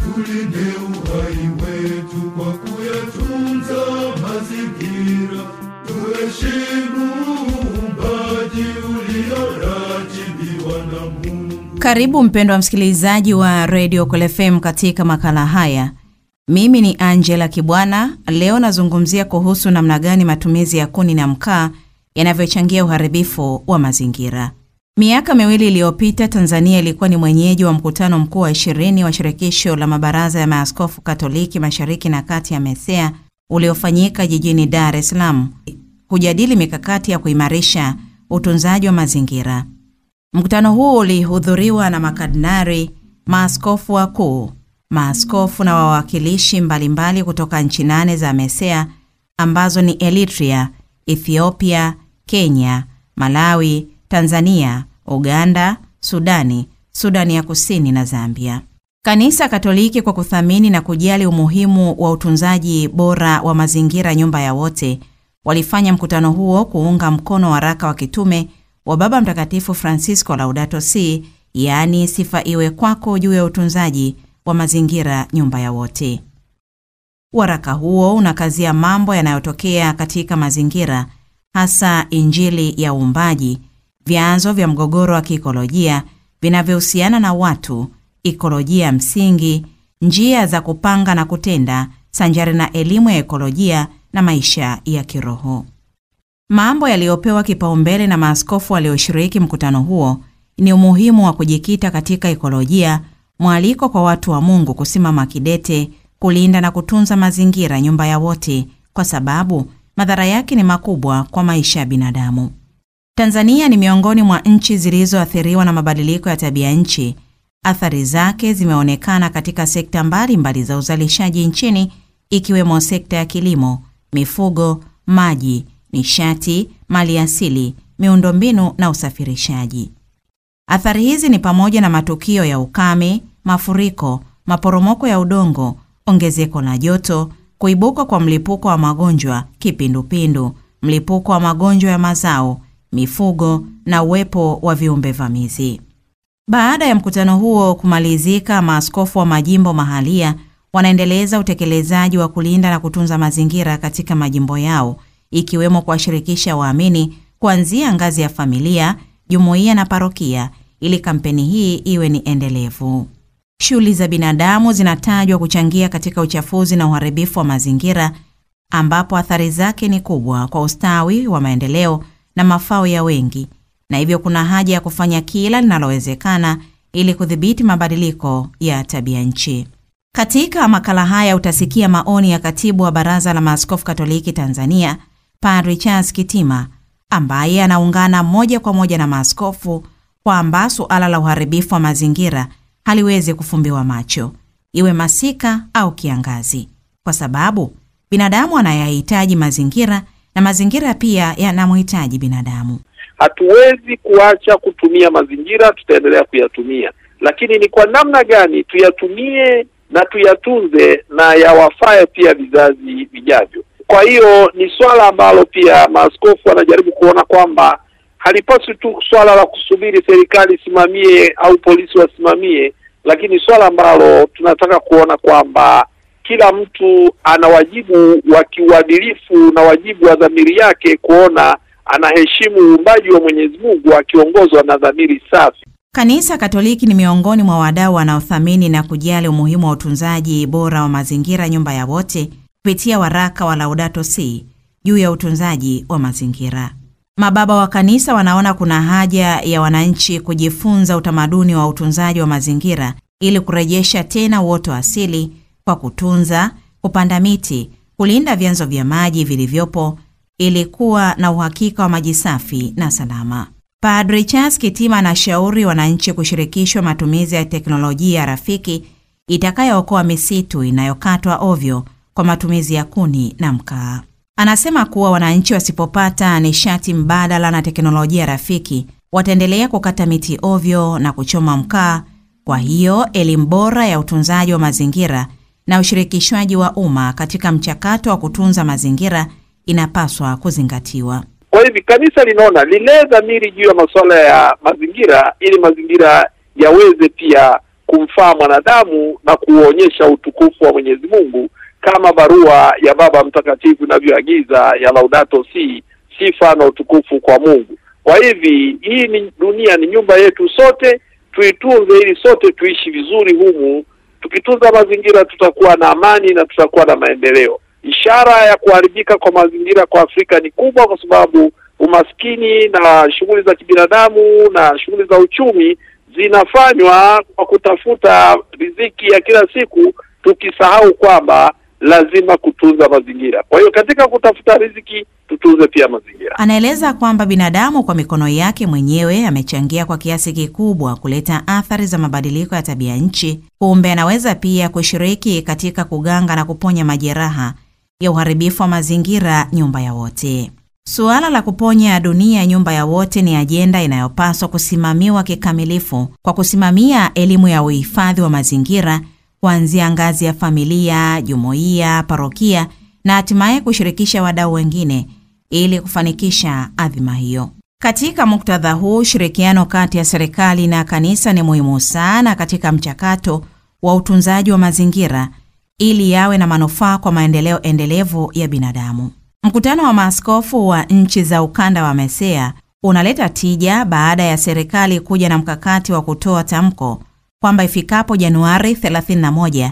tulinde uhai wetu kwa kuyatunza mazingira, tuheshimu uumbaji ulioratibiwa na Mungu. Karibu mpendwa msikilizaji wa Radio Kweli FM katika makala haya. Mimi ni Angela Kibwana. Leo nazungumzia kuhusu namna gani matumizi ya kuni na mkaa yanavyochangia uharibifu wa mazingira. Miaka miwili iliyopita, Tanzania ilikuwa ni mwenyeji wa mkutano mkuu wa ishirini wa shirikisho la mabaraza ya maaskofu Katoliki Mashariki na Kati ya MESEA uliofanyika jijini Dar es Salaam kujadili mikakati ya kuimarisha utunzaji wa mazingira. Mkutano huu ulihudhuriwa na makardinari, maaskofu wakuu, maaskofu na wawakilishi mbalimbali kutoka nchi nane za MESEA ambazo ni Eritrea, Ethiopia, Kenya, Malawi, Tanzania, Uganda, Sudani, Sudani ya Kusini na Zambia. Kanisa Katoliki kwa kuthamini na kujali umuhimu wa utunzaji bora wa mazingira nyumba ya wote, walifanya mkutano huo kuunga mkono waraka wa kitume wa Baba Mtakatifu Francisco Laudato Si, yaani sifa iwe kwako juu ya utunzaji wa mazingira nyumba ya wote. Waraka huo unakazia mambo yanayotokea katika mazingira, hasa Injili ya uumbaji, vyanzo vya mgogoro wa kiikolojia vinavyohusiana na watu, ikolojia msingi, njia za kupanga na kutenda, sanjari na elimu ya ekolojia na maisha ya kiroho. Mambo yaliyopewa kipaumbele na maaskofu walioshiriki mkutano huo ni umuhimu wa kujikita katika ekolojia, mwaliko kwa watu wa Mungu kusimama kidete kulinda na kutunza mazingira nyumba ya wote, kwa sababu madhara yake ni makubwa kwa maisha ya binadamu. Tanzania ni miongoni mwa nchi zilizoathiriwa na mabadiliko ya tabia nchi. Athari zake zimeonekana katika sekta mbalimbali mbali za uzalishaji nchini, ikiwemo sekta ya kilimo, mifugo, maji, nishati, maliasili, miundombinu na usafirishaji. Athari hizi ni pamoja na matukio ya ukame, mafuriko, maporomoko ya udongo, ongezeko la joto, kuibuka kwa mlipuko wa magonjwa, kipindupindu, mlipuko wa magonjwa ya mazao, mifugo na uwepo wa viumbe vamizi. Baada ya mkutano huo kumalizika, maaskofu wa majimbo mahalia wanaendeleza utekelezaji wa kulinda na kutunza mazingira katika majimbo yao, ikiwemo kuwashirikisha waamini kuanzia ngazi ya familia, jumuiya na parokia, ili kampeni hii iwe ni endelevu. Shughuli za binadamu zinatajwa kuchangia katika uchafuzi na uharibifu wa mazingira, ambapo athari zake ni kubwa kwa ustawi wa maendeleo na mafao ya wengi, na hivyo kuna haja ya kufanya kila linalowezekana ili kudhibiti mabadiliko ya tabia nchi. Katika makala haya utasikia maoni ya katibu wa Baraza la Maaskofu Katoliki Tanzania, Padri Charles Kitima, ambaye anaungana moja kwa moja na maaskofu kwamba suala la uharibifu wa mazingira haliwezi kufumbiwa macho, iwe masika au kiangazi, kwa sababu binadamu anayahitaji mazingira na mazingira pia yanamhitaji binadamu. Hatuwezi kuacha kutumia mazingira, tutaendelea kuyatumia, lakini ni kwa namna gani tuyatumie na tuyatunze na yawafae pia vizazi vijavyo. Kwa hiyo ni swala ambalo pia maaskofu wanajaribu kuona kwamba halipaswi tu swala la kusubiri serikali isimamie au polisi wasimamie, lakini swala ambalo tunataka kuona kwamba kila mtu ana wajibu wa kiuadilifu na wajibu wa dhamiri yake kuona anaheshimu uumbaji wa Mwenyezi Mungu akiongozwa na dhamiri safi. Kanisa Katoliki ni miongoni mwa wadau wanaothamini na kujali umuhimu wa utunzaji bora wa mazingira nyumba ya wote kupitia waraka wa Laudato Si juu ya utunzaji wa mazingira. Mababa wa kanisa wanaona kuna haja ya wananchi kujifunza utamaduni wa utunzaji wa mazingira ili kurejesha tena uoto asili kwa kutunza, kupanda miti, kulinda vyanzo vya maji vilivyopo ili kuwa na uhakika wa maji safi na salama. Padre Charles Kitima anashauri wananchi kushirikishwa matumizi ya teknolojia rafiki itakayookoa misitu inayokatwa ovyo kwa matumizi ya kuni na mkaa. Anasema kuwa wananchi wasipopata nishati mbadala na teknolojia rafiki wataendelea kukata miti ovyo na kuchoma mkaa. Kwa hiyo elimu bora ya utunzaji wa mazingira na ushirikishwaji wa umma katika mchakato wa kutunza mazingira inapaswa kuzingatiwa. Kwa hivi kanisa linaona lilee dhamiri juu ya masuala ya mazingira ili mazingira yaweze pia kumfaa mwanadamu na kuonyesha utukufu wa Mwenyezi Mungu kama barua ya Baba Mtakatifu inavyoagiza ya Laudato Si, sifa na utukufu kwa Mungu. Kwa hivi hii ni dunia, ni nyumba yetu sote, tuitunze ili sote tuishi vizuri humu. Tukitunza mazingira, tutakuwa na amani na tutakuwa na maendeleo. Ishara ya kuharibika kwa mazingira kwa Afrika ni kubwa, kwa sababu umaskini na shughuli za kibinadamu na shughuli za uchumi zinafanywa kwa kutafuta riziki ya kila siku, tukisahau kwamba lazima kutunza mazingira. Kwa hiyo katika kutafuta riziki tutunze pia mazingira. Anaeleza kwamba binadamu kwa mikono yake mwenyewe amechangia kwa kiasi kikubwa kuleta athari za mabadiliko ya tabia nchi. Kumbe anaweza pia kushiriki katika kuganga na kuponya majeraha ya uharibifu wa mazingira, nyumba ya wote. Suala la kuponya dunia nyumba ya wote ni ajenda inayopaswa kusimamiwa kikamilifu kwa kusimamia elimu ya uhifadhi wa mazingira kuanzia ngazi ya familia, jumuiya, parokia na hatimaye kushirikisha wadau wengine ili kufanikisha adhima hiyo. Katika muktadha huu, ushirikiano kati ya serikali na kanisa ni muhimu sana katika mchakato wa utunzaji wa mazingira ili yawe na manufaa kwa maendeleo endelevu ya binadamu. Mkutano wa maaskofu wa nchi za ukanda wa MESEA unaleta tija baada ya serikali kuja na mkakati wa kutoa tamko kwamba ifikapo Januari 31,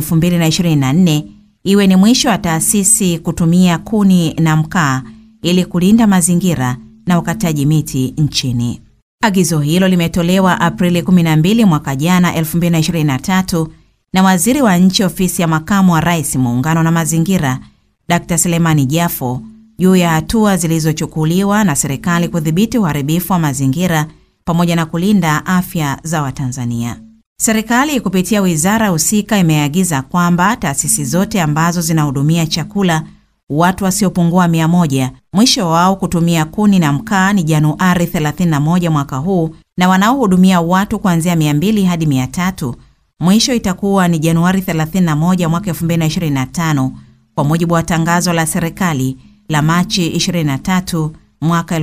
2024 iwe ni mwisho wa taasisi kutumia kuni na mkaa ili kulinda mazingira na ukataji miti nchini. Agizo hilo limetolewa Aprili 12 mwaka jana 2023 na waziri wa nchi ofisi ya makamu wa rais muungano na mazingira Dr. Selemani Jafo juu ya hatua zilizochukuliwa na serikali kudhibiti uharibifu wa mazingira pamoja na kulinda afya za Watanzania. Serikali kupitia wizara husika imeagiza kwamba taasisi zote ambazo zinahudumia chakula watu wasiopungua mia moja mwisho wao kutumia kuni na mkaa ni Januari 31 mwaka huu, na wanaohudumia watu kuanzia 200 hadi 300 mwisho itakuwa ni Januari 31 mwaka 2025 kwa mujibu wa tangazo la serikali la Machi 23 mwaka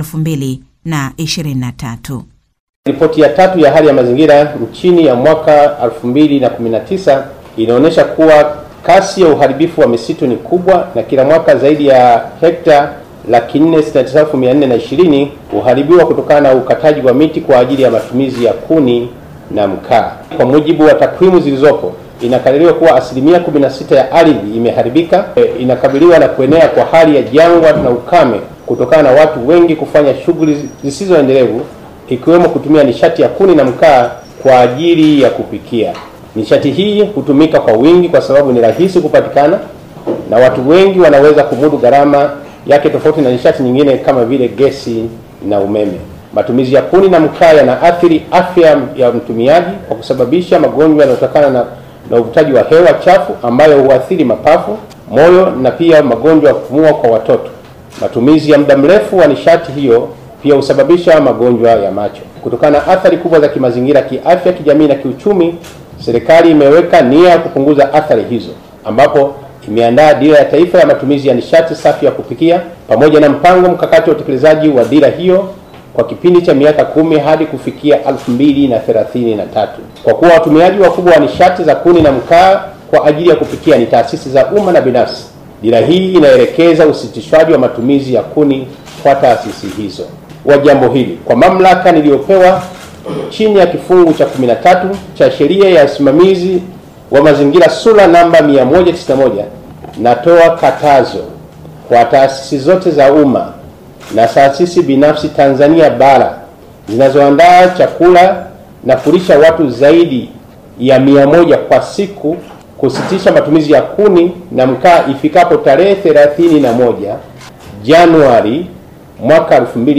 2023. Ripoti ya tatu ya hali ya mazingira nchini ya mwaka 2019 inaonyesha kuwa kasi ya uharibifu wa misitu ni kubwa na kila mwaka zaidi ya hekta laki nne sitini na tisa elfu mia nne na ishirini huharibiwa kutokana na ukataji wa miti kwa ajili ya matumizi ya kuni na mkaa. Kwa mujibu wa takwimu zilizopo, inakadiriwa kuwa asilimia 16 ya ardhi imeharibika, e, inakabiliwa na kuenea kwa hali ya jangwa na ukame kutokana na watu wengi kufanya shughuli zisizoendelevu ikiwemo kutumia nishati ya kuni na mkaa kwa ajili ya kupikia. Nishati hii hutumika kwa wingi kwa sababu ni rahisi kupatikana na watu wengi wanaweza kumudu gharama yake, tofauti na nishati nyingine kama vile gesi na umeme. Matumizi ya kuni na mkaa yanaathiri afya ya mtumiaji kwa kusababisha magonjwa yanayotokana na, na uvutaji wa hewa chafu ambayo huathiri mapafu, moyo na pia magonjwa ya kupumua kwa watoto. Matumizi ya muda mrefu wa nishati hiyo pia husababisha magonjwa ya macho. Kutokana na athari kubwa za kimazingira, kiafya, kijamii na kiuchumi, serikali imeweka nia ya kupunguza athari hizo, ambapo imeandaa dira ya taifa ya matumizi ya nishati safi ya kupikia pamoja na mpango mkakati wa utekelezaji wa dira hiyo kwa kipindi cha miaka kumi hadi kufikia 2033. Kwa kuwa watumiaji wakubwa wa nishati za kuni na mkaa kwa ajili ya kupikia ni taasisi za umma na binafsi, dira hii inaelekeza usitishwaji wa matumizi ya kuni kwa taasisi hizo. Wa jambo hili kwa mamlaka niliyopewa chini ya kifungu cha 13 cha sheria ya usimamizi wa mazingira sura namba 191 natoa katazo kwa taasisi zote za umma na taasisi binafsi Tanzania bara zinazoandaa chakula na kulisha watu zaidi ya mia moja kwa siku kusitisha matumizi ya kuni na mkaa ifikapo tarehe 31 Januari mwaka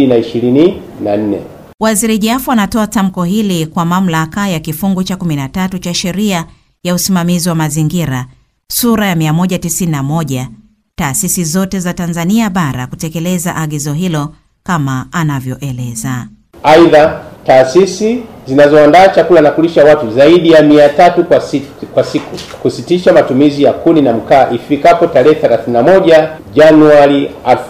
2024. Waziri Jafo anatoa tamko hili kwa mamlaka ya kifungu cha 13 cha sheria ya usimamizi wa mazingira sura ya 191 taasisi zote za Tanzania bara kutekeleza agizo hilo kama anavyoeleza. Aidha, taasisi zinazoandaa chakula na kulisha watu zaidi ya mia tatu kwa siku, kwa siku kusitisha matumizi ya kuni na mkaa ifikapo tarehe 31 Januari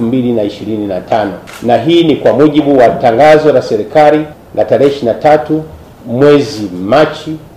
2025, na hii ni kwa mujibu wa tangazo la serikali la tarehe 23 mwezi Machi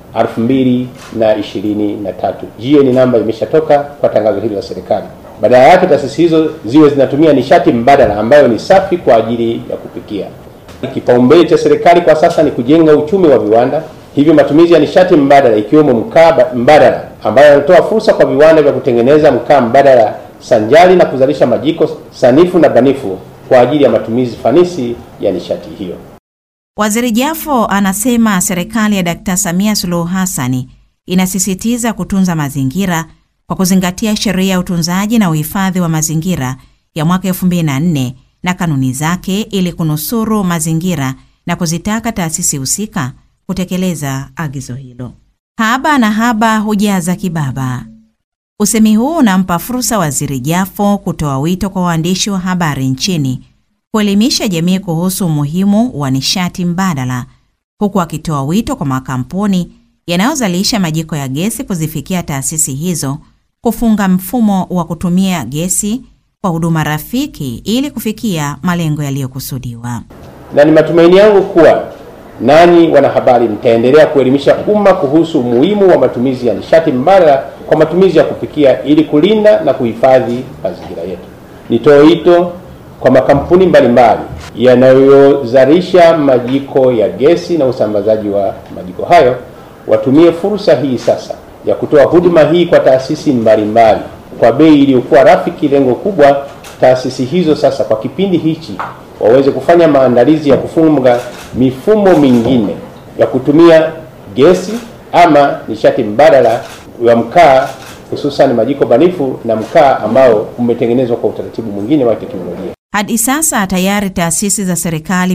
2023. GN namba imeshatoka kwa tangazo hili la serikali. Badala yake taasisi hizo ziwe zinatumia nishati mbadala ambayo ni safi kwa ajili ya kupikia. Kipaumbele cha serikali kwa sasa ni kujenga uchumi wa viwanda, hivyo matumizi ya nishati mbadala ikiwemo mkaa mbadala ambayo yanatoa fursa kwa viwanda vya kutengeneza mkaa mbadala sanjari na kuzalisha majiko sanifu na banifu kwa ajili ya matumizi fanisi ya nishati hiyo. Waziri Jafo anasema serikali ya Dkt. Samia Suluhu Hassani inasisitiza kutunza mazingira kwa kuzingatia sheria ya utunzaji na uhifadhi wa mazingira ya mwaka 2004 na kanuni zake ili kunusuru mazingira na kuzitaka taasisi husika kutekeleza agizo hilo. Haba na haba hujaza kibaba. Usemi huu unampa fursa Waziri Jafo kutoa wito kwa waandishi wa habari nchini kuelimisha jamii kuhusu umuhimu wa nishati mbadala, huku akitoa wito kwa makampuni yanayozalisha majiko ya gesi kuzifikia taasisi hizo kufunga mfumo wa kutumia gesi kwa huduma rafiki ili kufikia malengo yaliyokusudiwa. Na ni matumaini yangu kuwa nanyi wanahabari mtaendelea kuelimisha umma kuhusu umuhimu wa matumizi ya nishati mbadala kwa matumizi ya kupikia ili kulinda na kuhifadhi mazingira yetu. Nitoe wito kwa makampuni mbalimbali yanayozalisha majiko ya gesi na usambazaji wa majiko hayo watumie fursa hii sasa ya kutoa huduma hii kwa taasisi mbalimbali kwa bei iliyokuwa rafiki. Lengo kubwa taasisi hizo sasa kwa kipindi hichi waweze kufanya maandalizi ya kufunga mifumo mingine ya kutumia gesi ama nishati mbadala ya mkaa, hususan majiko banifu na mkaa ambao umetengenezwa kwa utaratibu mwingine wa teknolojia. Hadi sasa tayari taasisi za serikali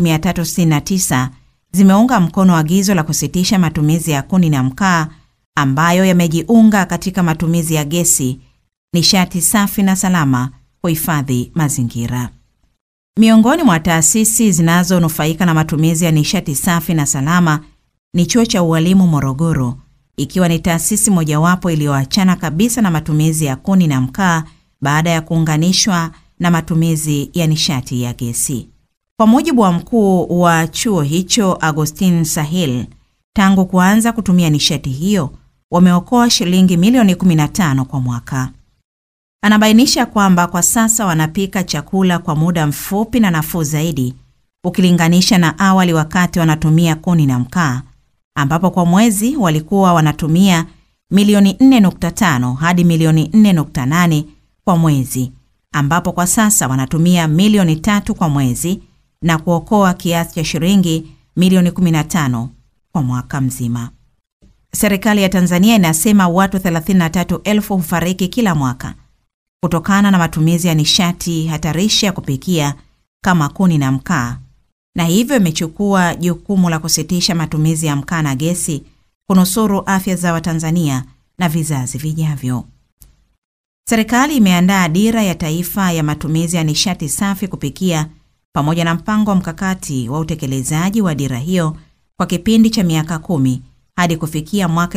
369 zimeunga mkono agizo la kusitisha matumizi ya kuni na mkaa ambayo yamejiunga katika matumizi ya gesi, nishati safi na salama, kuhifadhi mazingira. Miongoni mwa taasisi zinazonufaika na matumizi ya nishati safi na salama ni Chuo cha Ualimu Morogoro, ikiwa ni taasisi mojawapo iliyoachana kabisa na matumizi ya kuni na mkaa baada ya kuunganishwa na matumizi ya nishati ya gesi. Kwa mujibu wa mkuu wa chuo hicho Agustin Sahil, tangu kuanza kutumia nishati hiyo wameokoa shilingi milioni 15 kwa mwaka. Anabainisha kwamba kwa sasa wanapika chakula kwa muda mfupi na nafuu zaidi ukilinganisha na awali wakati wanatumia kuni na mkaa, ambapo kwa mwezi walikuwa wanatumia milioni 4.5 hadi milioni 4.8 kwa mwezi, ambapo kwa sasa wanatumia milioni tatu kwa mwezi na kuokoa kiasi cha shilingi milioni 15 kwa mwaka mzima. Serikali ya Tanzania inasema watu 33,000 hufariki kila mwaka kutokana na matumizi ya nishati hatarishi ya kupikia kama kuni na mkaa, na hivyo imechukua jukumu la kusitisha matumizi ya mkaa na gesi kunusuru afya za Watanzania na vizazi vijavyo. Serikali imeandaa dira ya taifa ya matumizi ya nishati safi kupikia pamoja na mpango wa mkakati wa utekelezaji wa dira hiyo kwa kipindi cha miaka kumi hadi kufikia mwaka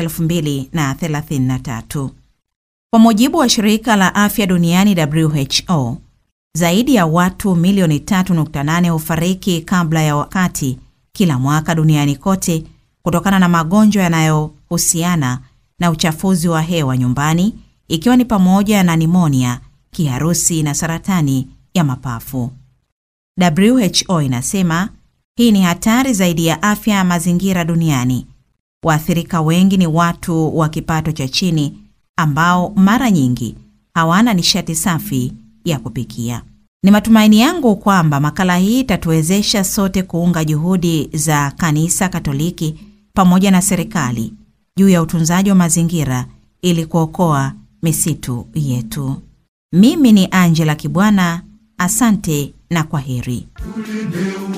2033. Kwa mujibu wa shirika la afya duniani WHO, zaidi ya watu milioni 3.8 hufariki kabla ya wakati kila mwaka duniani kote kutokana na magonjwa yanayohusiana na uchafuzi wa hewa nyumbani, ikiwa ni pamoja na nimonia, kiharusi na saratani ya mapafu. WHO inasema hii ni hatari zaidi ya afya ya mazingira duniani. Waathirika wengi ni watu wa kipato cha chini ambao mara nyingi hawana nishati safi ya kupikia. Ni matumaini yangu kwamba makala hii itatuwezesha sote kuunga juhudi za Kanisa Katoliki pamoja na serikali juu ya utunzaji wa mazingira ili kuokoa misitu yetu. Mimi ni Angela Kibwana, asante na kwaheri. Tulinde